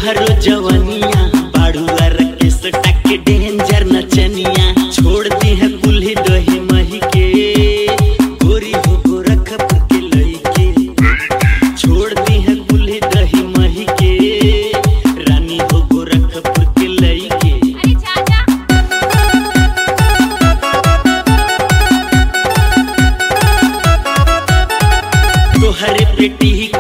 तोहरो जवनिया बाड़ुआ रकेश टक डेंजर नचनिया छोड़ती है कुल्ही दही मही के गोरी हो गोरखपुर के लइके छोड़ती है कुल्ही दही मही के रानी हो गोरखपुर के लइके अरे चाचा तोहरे पेटी